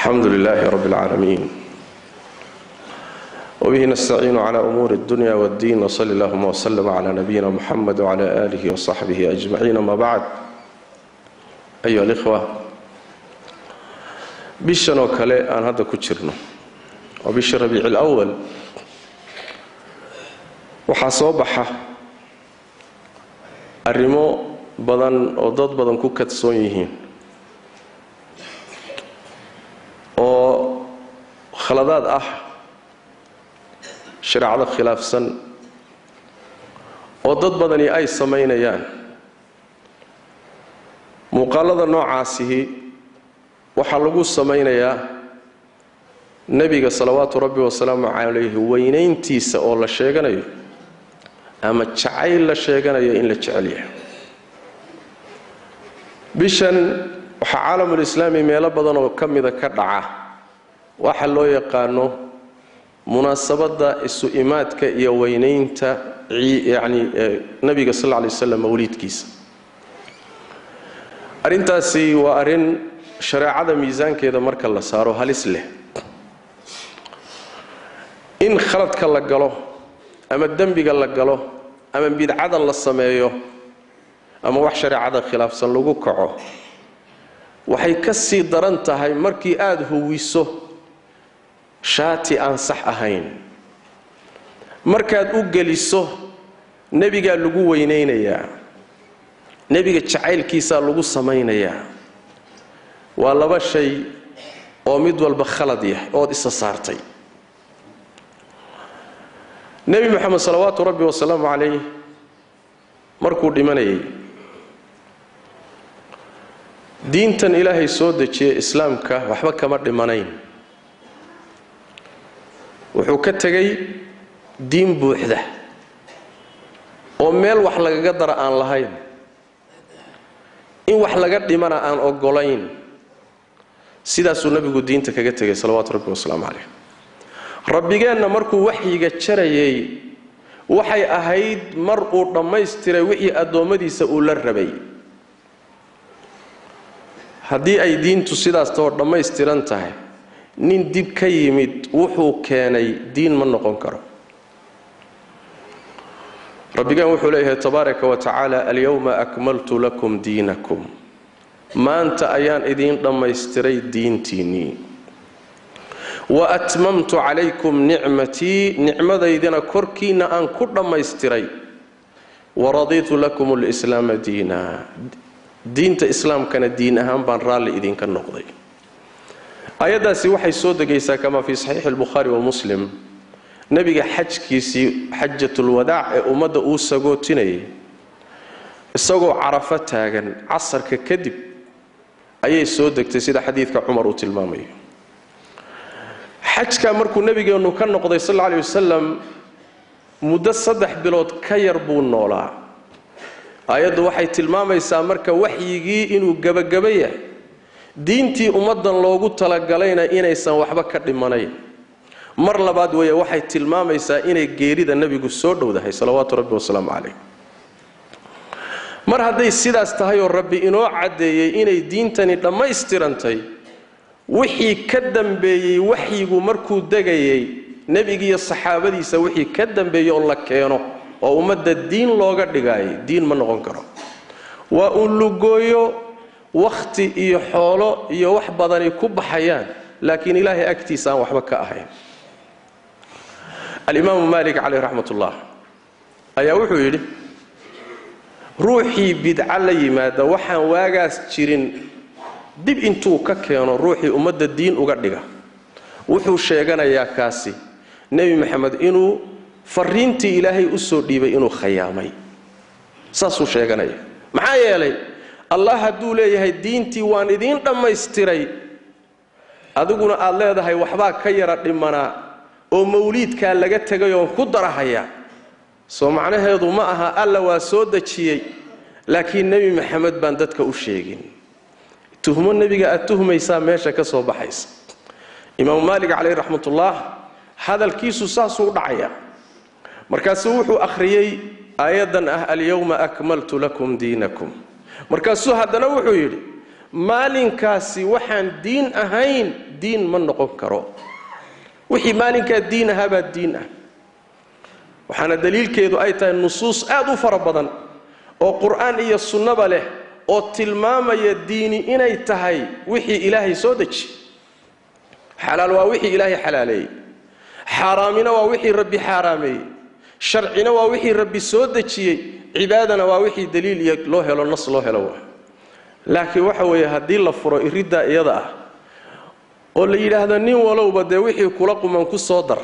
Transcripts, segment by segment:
alxamdu lilaahi rab اlcaalamiin wbihi nastaciinu cla umuuri اdunya wاddiin wsali اllahuma wslm cla nabiyina muxamed wcla alihi wsaxbihi ajmaciin ama bacd ayuha alikhwa bishan oo kale aan hadda ku jirno waa bishii rabiici اlأwal waxaa soo baxa arrimo badan oo dad badan ku kadsoon yihiin oo khaladaad ah shareecado khilaafsan oo dad badani ay samaynayaan muuqaalada noocaasihi waxaa lagu samaynayaa nebiga salawaatu rabbi wasalaamu calayhi weynayntiisa oo la sheeganayo ama jacayl la sheeganayo in la jecel yahay bishan waxaa caalamulislaami meelo badan oo ka mida ka dhaca waxa loo yaqaano munaasabadda isu imaadka iyo weynaynta yacni nebiga sal lla lay waslam mawliidkiisa arrintaasi waa arrin shareecada miisaankeeda marka la saaro halis leh in khaladka la galo ama dembiga la galo ama bidcada la sameeyo ama wax shareecada khilaafsan lagu kaco waxay ka sii daran tahay markii aada huwiso shaati aan sax ahayn markaad u geliso nebigaa lagu weynaynayaa nebiga jacaylkiisaa lagu samaynayaa waa laba shay oo mid walba khalad yah ood isa saartay nebi moxamed salawaatu rabbi wasalaamu calayh markuu dhimanayay diintan ilaahay soo dejiyey islaamka waxba kama dhimanayn wuxuu ka tegay diin buuxda oo meel wax lagaga dara aan lahayn in wax laga dhimana aan ogolayn sidaasuu nebigu diinta kaga tegay salawaatu rabbi wasalaamu calayh rabbigeenna markuu waxyiga jarayay waxay ahayd mar uu dhammaystiray wixii addoommadiisa uu la rabay haddii ay diintu sidaas tahoo dhammaystiran tahay nin dib ka yimid wuxuu keenay diin ma noqon karo rabbigeen wuxuu leeyahay tabaaraka wa tacaala alyowma akmaltu lakum diinakum maanta ayaan idiin dhammaystiray diintiinnii wa atmamtu calaykum nicmatii nicmadaydina korkiinna aan ku dhammaystiray waradiitu lakum lislaama diina diinta islaamkana diin ahaan baan raalli idinka noqday aayaddaasi waxay soo degaysaa kamaa fii saxiixi albukhaari wa muslim nebiga xajkiisii xajatulwadaac ee ummadda uu sagootinayay isagoo carafo taagan casarka kadib ayay soo degtay sida xadiidka cumar uu tilmaamayo xajka markuu nebigeennu ka noqday sal alla ley wasalam muddo saddex bilood ka yar buu noolaa aayaddu waxay tilmaamaysaa marka waxyigii inuu gebagaba yahay diintii ummaddan loogu talagalayna inaysan waxba ka dhimanayn mar labaad weeye waxay tilmaamaysaa inay geerida nebigu soo dhowdahay salawaatu rabbi wasalaamu calayh mar hadday sidaas tahay oo rabbi inoo caddeeyey inay diintani dhammaystirantay wixii ka dambeeyey waxyigu markuu degayay nebigiiyo saxaabadiisa wixii ka dambeeyey oo la keeno oo ummadda diin looga dhigaayay diin ma noqon karo waa uu lugooyo wakhti iyo xoolo iyo wax badani ku baxayaan laakiin ilaahay agtiisa aan waxba ka ahayn alimaamu maalik caleyh raxmat ullah ayaa wuxuu yidhi ruuxii bidca la yimaada waxaan waagaas jirin dib intuu ka keeno ruuxii ummadda diin uga dhiga wuxuu sheeganayaa kaasi nebi maxamed inuu fariintii ilaahay u soo dhiibay inuu khayaamay saasuu sheeganaya maxaa yeelay allah hadduu leeyahay diintii waan idiin dhammaystiray adiguna aad leedahay waxbaa ka yara dhimanaa oo mawliidkaa laga tegay oon ku darahaya soo macnaheedu ma aha alla waa soo dejiyey laakiin nebi maxamed baan dadka u sheegin tuhmo nebiga aad tuhmaysaa meesha ka soo baxaysa imaamu maalik caleyh raxmatullah hadalkiisu saasuu u dhacaya markaasuu wuxuu akhriyey aayaddan ah alyowma akmaltu lakum diinakum markaasuu haddana wuxuu yidhi maalinkaasi waxaan diin ahayn diin ma noqon karo wixii maalinkaa diin ahaabaa diin ah waxaana daliilkeedu ay tahay nusuus aad u fara badan oo qur'aan iyo sunnaba leh oo tilmaamaya diini inay tahay wixii ilaahay soo deji xalaal waa wixii ilaahay xalaaleeyey xaaraamina waa wixii rabbi xaaraameeyey sharcina waa wixii rabbi soo dejiyey cibaadana waa wixii daliil iyo loo helo nas loo helo waa laakiin waxa weeye haddii la furo iriddaa iyada ah oo la yidhaahdo nin walowba dee wixii kula quman ku soo dar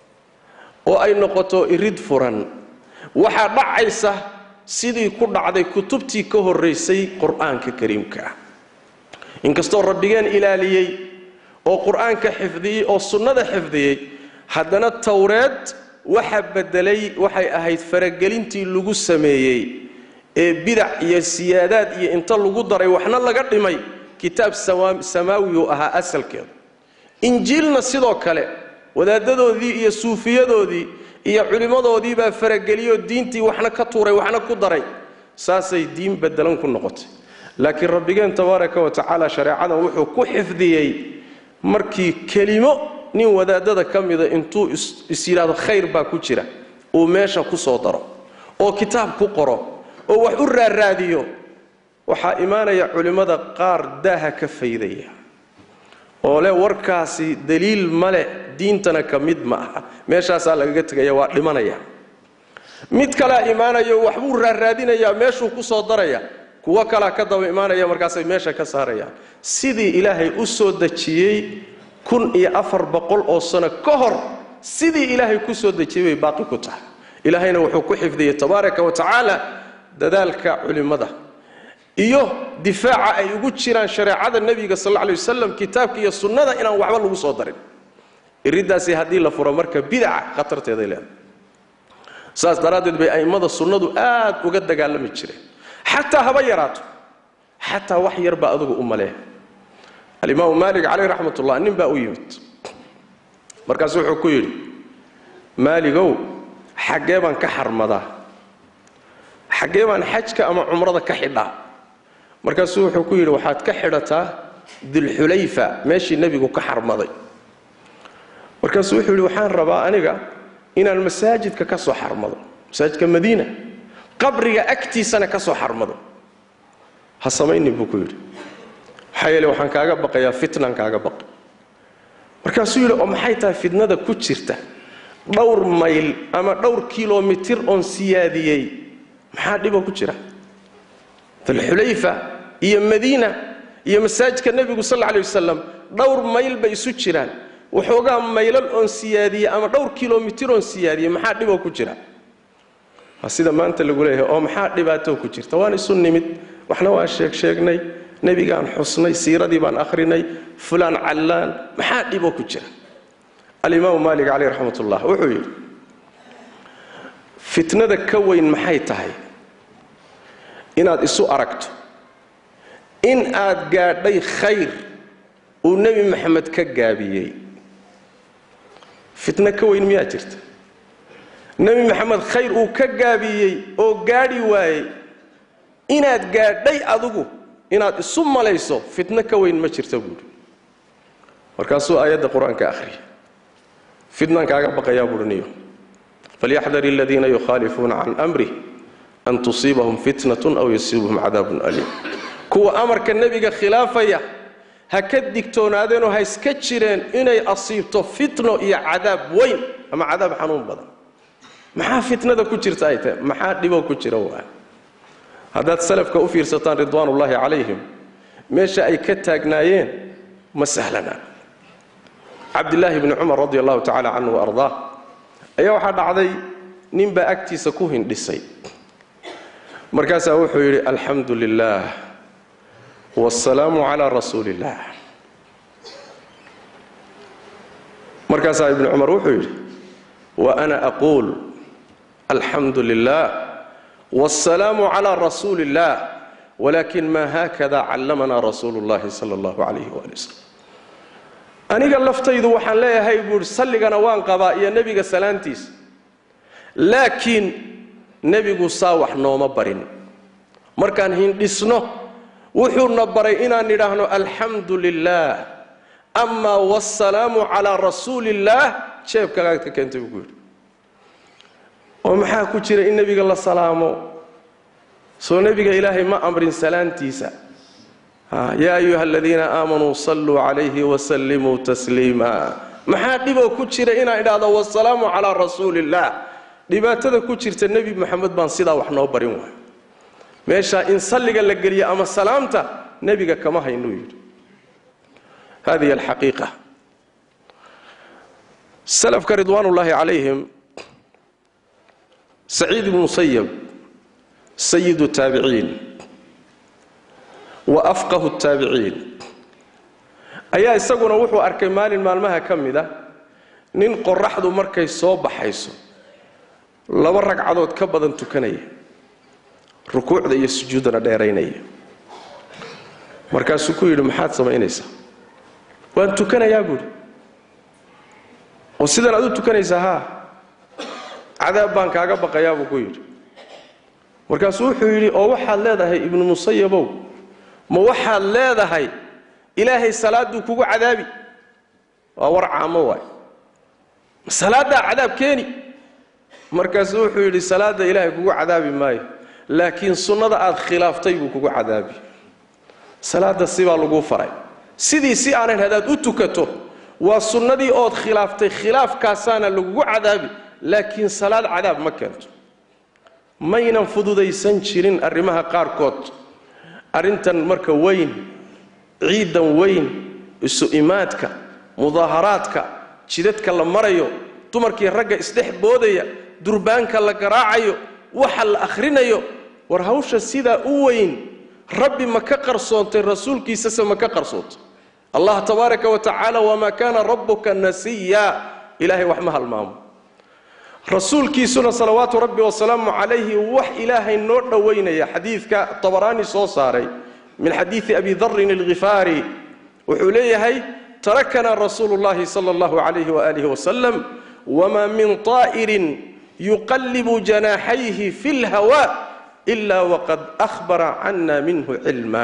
oo ay noqoto irid furan waxaa dhacaysa sidii ku dhacday kutubtii ka horraysay qur-aanka kariimka ah inkastoo rabbigeen ilaaliyey oo qur-aanka xifdiyey oo sunnada xifdiyey haddana towreed waxa beddelay waxay ahayd faragelintii lagu sameeyey ee bidac iyo siyaadaad iyo inta lagu daray waxna laga dhimay kitaab samaawiyu ahaa asalkeedu injiilna sidoo kale wadaadadoodii iyo suufiyadoodii iyo culimmadoodii baa farageliyoo diintii waxna ka tuuray waxna ku daray saasay diin bedelan ku noqotay laakiin rabbigeen tabaaraka wa tacaala shareecadan wuxuu ku xifdiyey markii kelimo nin wadaadada ka mida intuu is yidhaahdo khayr baa ku jira uu meesha ku soo daro oo kitaab ku qoro oo wax u raaraadiyo waxaa imaanaya culimmada qaar daaha ka faydaya oo leh warkaasi daliil ma leh diintana ka mid ma aha meeshaasaa lagaga tegaya waa dhimanaya mid kalea imaanayo waxbuu raarraadinayaa meeshuu ku soo daraya kuwo kalaa ka daba imaanaya markaasay meesha ka saarayaan sidii ilaahay u soo dejiyey kun iyo afar boqol oo sano ka hor sidii ilaahay ku soo dejiyey bay baaqi ku tahay ilaahayna wuxuu ku xifdiyey tabaaraka wa tacaala dadaalka culimmada iyo difaaca ay ugu jiraan shareecada nebiga sal alla alay wasalam kitaabka iyo sunnada inaan waxba lagu soo darin iriddaasi haddii la furo marka bidaca khatarteeday leedahay saas daraaddeed bay a'immada sunnadu aad uga dagaalami jireen xataa haba yaraato xataa wax yar baa adugu u maleeya alimaamu maalik caleyh raxmat ullah nin baa u yimid markaasu wuxuu ku yidhi maaligow xaggee baan ka xarmadaa xaggee baan xajka ama cumrada ka xidhaa markaasuu wuxuu ku yidhi waxaad ka xidhataa dilxulayfa meeshii nebigu ka xarmaday markaasuu wuxuu yidhi waxaan rabaa aniga inaan masaajidka ka soo xarmado masaajidka madiina qabriga agtiisana ka soo xarmado ha samaynin buu ku yidhi maxaa yeele waxaan kaaga baqayaa fitnaan kaaga baqay markaasuu yidhi oo maxay tahay fitnada ku jirta dhowr mayl ama dhowr kilomitir oon siyaadiyey maxaa dhiboo ku jira dalxulayfa iyo madiina iyo masaajidka nebigu sal alla alay wasalam dhowr mayl bay isu jiraan waxoogaa maylal oon siyaadiyey ama dhowr kilomitir oon siyaadiyey maxaa dhiboo ku jira waa sida maanta lagu leeyahay oo maxaa dhibaatoo ku jirta waan isu nimid waxna waan sheeg sheegnay nebigaan xusnay siiradii baan akhrinay fulaan callaan maxaa dhiboo ku jira alimaamu maalik caleyh raxmat ullah wuxuu yidhi fitnada ka weyn maxay tahay inaad isu aragto in aad gaadhay khayr uu nebi maxamed ka gaabiyey fitno ka weyn miyaa jirta nebi maxamed khayr uu ka gaabiyey oo gaadhi waayey inaad gaadhay adigu inaad isu malayso fitno ka weyn ma jirta buuhi markaasuu aayadda qur-aanka akhriya fitnaan kaaga baqayaa buuhiniyo falyaxdar aladiina yukhaalifuuna can amrih an tusiibahum fitnatun aw yusiibahum cadaabun aliim kuwa amarka nebiga khilaafaya ha ka digtoonaadeenoo ha iska jireen inay asiibto fitno iyo cadaab weyn ama cadaab xanuun badan maxaa fitnada ku jirta ay tahay maxaa dhiboo ku jira waa haddaad salafka u fiirsataan ridwaanullaahi calayhim meesha ay ka taagnaayeen ma sahlana cabdilaahi bni cumar radi allahu tacala canhu wa ardaa ayaa waxaa dhacday ninbaa agtiisa ku hindhisay markaasaa wuxuu yidhi alxamdu lilah wاsalaamu calaa rasuuli اllah markaasaa ibnu cumar wuxuu yidhi wa ana aquul alxamdu lilah wاsalaamu calaa rasuuli اllah walakin ma hakada callamana rasuulu اllahi sala اllahu alayh wali waslm aniga laftaydu waxaan leeyahay buuhi salligana waan qabaa iyo nebiga salaantiisa laakiin nebigu saa wax nooma barin markaan hindhisno wuxuuna baray inaan nidhaahno alxamdu lilah amaa wasalaamu calaa rasuuliillaah jeebkagaad ka keentay buu ku yidhi oo maxaa ku jira in nebiga la salaamo soo nebiga ilaahay ma amrin salaantiisa yaa ayuha aladiina aamanuu salluu calayhi wasallimuu tasliima maxaa dhiboo ku jira inaan idhaahdo wasalaamu calaa rasuuliillaah dhibaatada ku jirta nebi moxamed baan sidaa wax noo barin waay meeshaa in salliga la geliyo ama salaamta nebiga kama haynuu yidhi hadihi alxaqiiqa salafka ridwaanullaahi calayhim saciid ibnu musayab sayidu taabiciin wa afqahu taabiciin ayaa isaguna wuxuu arkay maalin maalmaha ka mid a nin qoraxdu markay soo baxayso laba ragcadood ka badan tukanaya rukuucda iyo sujuuddana dheeraynaya markaasuu ku yidhi maxaad samaynaysaa waan tukanayaa buuhi oo sidan aad u tukanaysaa haa cadaab baan kaaga baqayaa buu ku yidhi markaasuu wuxuu yidhi oo waxaad leedahay ibnu musayabow ma waxaad leedahay ilaahay salaadduu kugu cadaabi waa war caamo waay ma salaaddaa cadaab keeni markaasuu wuxuu yidhi salaadda ilaahay kugu cadaabi maayo laakiin sunnada aad khilaaftay buu kugu cadaabi salaadda sibaa laguu faray sidii si aanan hadaad u tukato waa sunnadii ood khilaaftay khilaafkaasaana lagugu cadaabi laakiin salaad cadaab ma keento maynan fududaysan jirin arrimaha qaarkood arrintan marka weyn ciidan weyn isu imaadka mudaaharaadka jidadka la marayo dumarkii ragga isdhex boodaya durbaanka la garaacayo waxa la akhrinayo war hawsha sidaa u weyn rabbi ma ka qarsoontay rasuulkiisase ma ka qarsoontay allah tabaaraka wa tacaala wamaa kaana rabbuka nasiya ilaahay wax ma halmaamo rasuulkiisuna salawaatu rabbi wasalaamu calayhi wax ilaahay noo dhowaynaya xadiidka tabaraani soo saaray min xadiidi abi darin alghifaari wuxuu leeyahay tarakanaa rasuulu llahi sala allahu calayhi waaalih wasalam wamaa min طaa'irin yuqallibu janaaxayhi fi lhawa ila waqad ahbara cana minhu cilma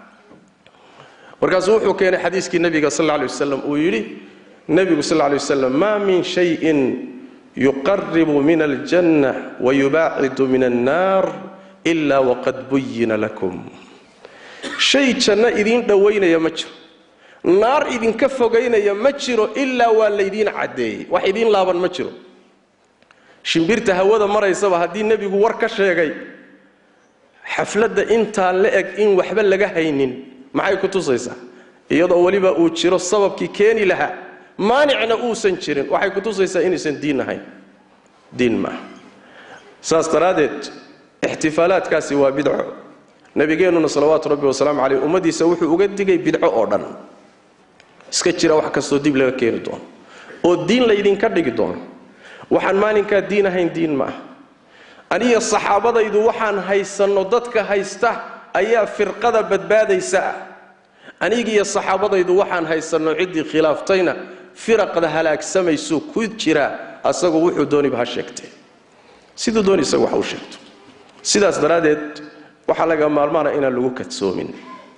markaasuu wuxuu keenay xadiiskii nebiga sal lla lay wasalam uu yidhi nebigu sal lla lay wasalam maa min shayin yuqaribu min aljanna wayubaacidu min annaar ila waqad buyina lakum shay janno idiin dhowaynaya ma jiro naar idinka fogaynaya ma jiro ilaa waa laydiin caddeeyey wax idiin laaban ma jiro shimbirta hawada maraysaba haddii nebigu war ka sheegay xafladda intaa la eg in waxba laga haynin maxay ku tusaysaa iyadoo weliba uu jiro sababkii keeni lahaa maanicna uusan jirin waxay ku tusaysaa inaysan diin ahayn diin maaha saas daraaddeed ixtifaalaadkaasi waa bidco nabigeennuna salawaatu rabbi wasalaamu caleyh ummaddiisa wuxuu uga digay bidco oo dhan iska jira wax kastoo dib laga keeni doono oo diin laydinka dhigi doono waxaan maalinkaa diin ahayn diin ma ah aniyo saxaabadaydu waxaan haysanno dadka haysta ayaa firqada badbaadaysa ah anigiyo saxaabadaydu waxaan haysanno ciddii khilaaftayna firaqda halaagsamaysu ku jira asagu wuxuu dooniba ha sheegtee siduu dooni isagu wax u sheegto sidaas daraaddeed waxaa laga maalmaana inaan lagu kadsoomin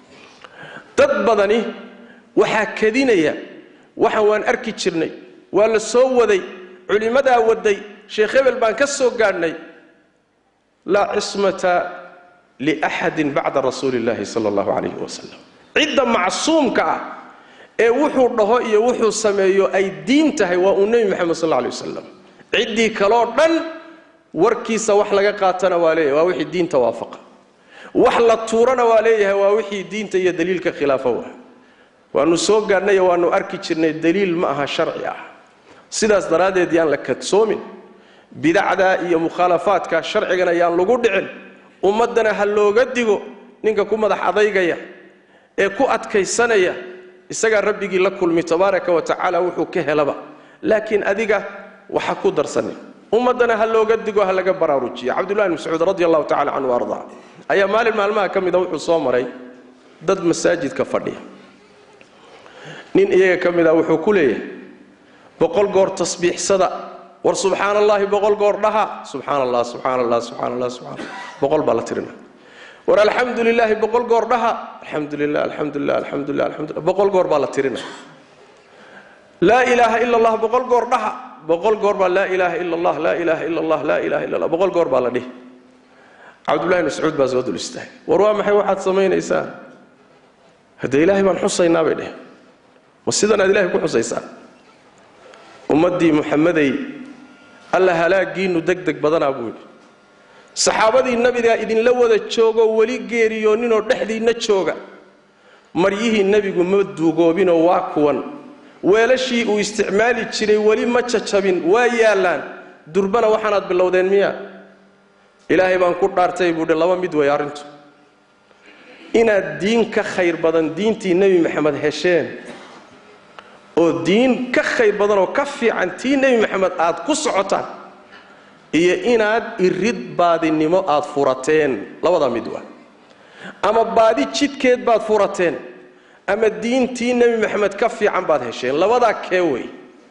dad badani waxaa kadinaya waxaan waan arki jirnay waa la soo waday culimmadaa waday sheekh hebel baan ka soo gaadhnay laa cismata liaxadin bacda rasuuli illahi sala allahu calayhi wasalam cidda macsuumka ah ee wuxuu dhaho iyo wuxuu sameeyo ay diin tahay waa uu nebi moxamed sal alla alay wasalam ciddii kaloo dhan warkiisa wax laga qaatana waa leeyahay waa wixii diinta waafaqa wax la tuurana waa leeyahay waa wixii diinta iyo daliilka khilaafa waa waannu soo gaadhnayo waannu arki jirnay daliil ma aha sharci ah sidaas daraaddeed yaan la kadsoomin bidacdaa iyo mukhaalafaadka sharcigana yaan lagu dhicin ummaddana ha looga digo ninka ku madax adaygaya ee ku adkaysanaya isagaa rabbigii la kulmi tabaaraka wa tacaala wuxuu ka helaba laakiin adiga waxa ku darsanin ummaddana ha looga digo ha laga baraarujiya cabdullahi bn mascuud radi allahu tacala canhu ardaa ayaa maalin maalmaha ka mida wuxuu soo maray dad masaajidka fadhiya nin iyaga ka mid a wuxuu ku leeyahay boqol goor tasbiixsada war subxaan allahi boqol goor dhaha subxaan allah subxaan allah subxaan allah subxaan boqol baa la tirina war alxamdu lilaahi boqol goor dhaha alxamdu lilah alxamdu lilah alxamdu lilah alxamdulilah boqol goor baa la tirinaya laa ilaaha ila allah boqol goor dhaha boqol goor baa laa ilaaha ila allah laa ilaaha ila allah laa ilaha illa allah boqol goor baa la dhihi cabdullahi mascuud baa soo dul istaagay war waa maxay waxaad samaynaysaan haddee ilaahay baan xusaynaa bay dheh ma sidan aad ilahay ku xusaysaan ummaddii muxamedey alla halaagiinnu deg deg badanaa buu yidhi saxaabadii nabigaa idinla wada joogoo weli geeriyooninoo dhexdiinna jooga maryihii nebigu ma duugoobinoo waa kuwan weelashii uu isticmaali jiray weli ma jajabin waa yaallaan durbana waxaanaad bilowdeen miya ilaahay baan ku dhaartay buuhi laba mid way arrintu inaad diin ka khayr badan diintii nebi maxamed hesheen oo diin ka khayr badan oo ka fiican tii nebi maxamed aad ku socotaan iyo inaad irid baadinimo aad furateen labadaa mid waa ama baadi jidkeed baad furateen ama diintii nebi maxamed ka fiican baad hesheen labadaa kee wey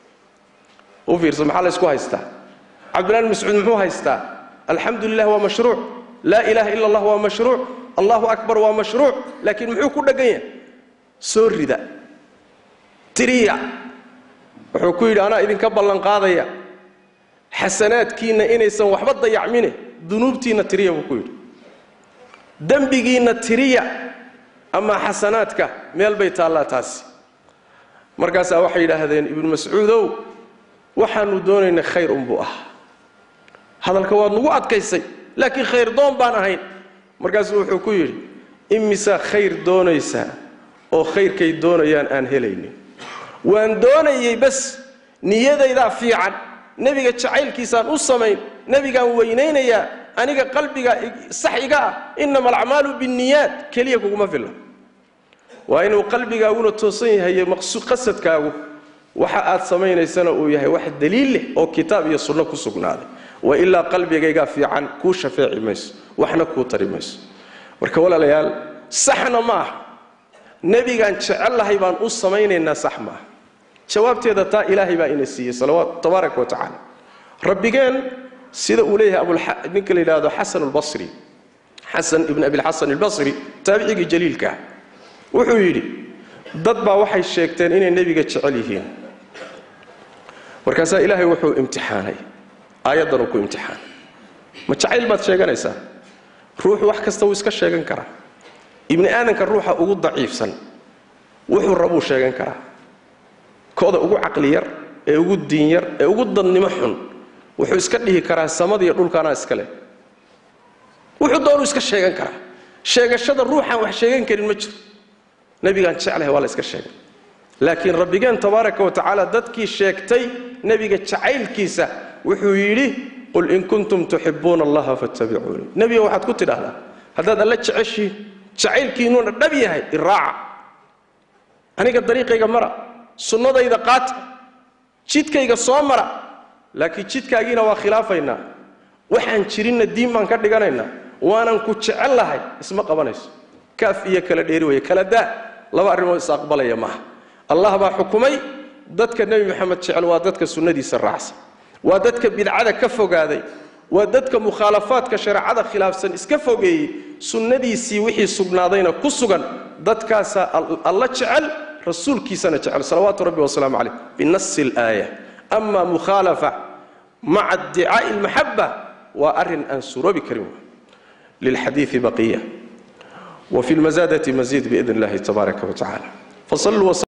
u fiirsa maxaa la ysku haystaa cabdillahi bn mascuud muxuu haystaa alxamdu lilah waa mashruuc laa ilaaha ila allah waa mashruuc allahu akbar waa mashruuc laakiin muxuu ku dheggan yahay soo rida tiriya wuxuu ku yidhi anaa idinka ballanqaadaya xasanaadkiinna inaysan waxba dayacmine dunuubtiinna tiriya buu ku yidhi dembigiinna tiriya amaa xasanaadka meel bay taallaa taasi markaasaa waxay yidhaahdeen ibnu mascuudow waxaanu doonaynay khayr unbuu ah hadalka waad nagu adkaysay laakiin khayr doon baan ahayn markaasuu wuxuu ku yidhi imisaa khayr doonaysaa oo khayrkay doonayaan aan helaynin waan doonayey bas niyadaydaa fiican nebiga jacaylkiisaan u samayn nebigaan weynaynayaa aniga qalbiga sax iga ah innama alacmaalu binniyaat keliya kuguma filla waa inuu qalbigaaguna toosan yahay qasadkaagu waxa aad samaynaysana uu yahay wax daliil leh oo kitaab iyo sunno ku sugnaaday wa ilaa qalbigaygaa fiican kuu shafeeci mayso waxna kuu tari mayso marka walaalayaal saxna ma aha nebigaan jecellahay baan u samaynaynaa sax maaha jawaabteeda taa ilaahay baa ina siiyey salawaat tabaaraka wa tacaala rabbigeen sida uu leeyahay ninka la yidhaahdo xasan albasri xasan ibn abilxasan albasri taabicigii jaliilka ah wuxuu yidhi dad baa waxay sheegteen inay nebiga jecel yihiin markaasaa ilaahay wuxuu imtixaanay aayaddan uu ku imtixaanay ma jacayl baad sheeganaysaa ruuxu wax kasta wuu iska sheegan karaa ibni aadanka ruuxa ugu daciifsan wuxuu rabuu sheegan karaa kooda ugu caqli yar ee ugu diin yar ee ugu dadnimo xun wuxuu iska dhihi karaa samadiiyo dhulkaanaa iska leh wuxuu doonuu iska sheegan karaa sheegashada ruuxaan wax sheegan karin ma jiro nebigaan jeclahay waa la iska sheegay laakiin rabbigeen tabaaraka wa tacaala dadkii sheegtay nebiga jacaylkiisa wuxuu yidhi qul in kuntum tuxibuuna allaha fattabicuunii nebiga waxaad ku tidhaahdaa haddaad alla jeceshiin jacaylkiinuuna dhab yahay iraaca aniga dariiqayga mara sunnadayda qaata jidkayga soo mara laakiin jidkaagiina waa khilaafaynaa waxaan jirinna diin baan ka dhiganaynaa waanan ku jecel lahay isma qabanayso kaaf iyo kala dheeri weye kala daa laba arrimood is aqbalaya maaha allah baa xukumay dadka nebi moxamed jecel waa dadka sunnadiisa raacsan waa dadka bidcada ka fogaaday waa dadka mukhaalafaadka shareecada khilaafsan iska fogeeyey sunnadiisii wixii sugnaadayna ku sugan dadkaasaa alla jecel rasuulkiisana jecel salawaatu rabbi wasalaamu calayh binasi alaaya ama mukhaalafa maca iddicaa'i almaxaba waa arrin aan suroobi karin lilxadiidi baqiya وفي المزادة مزيد بإذن الله تبارك وتعالى فصلوا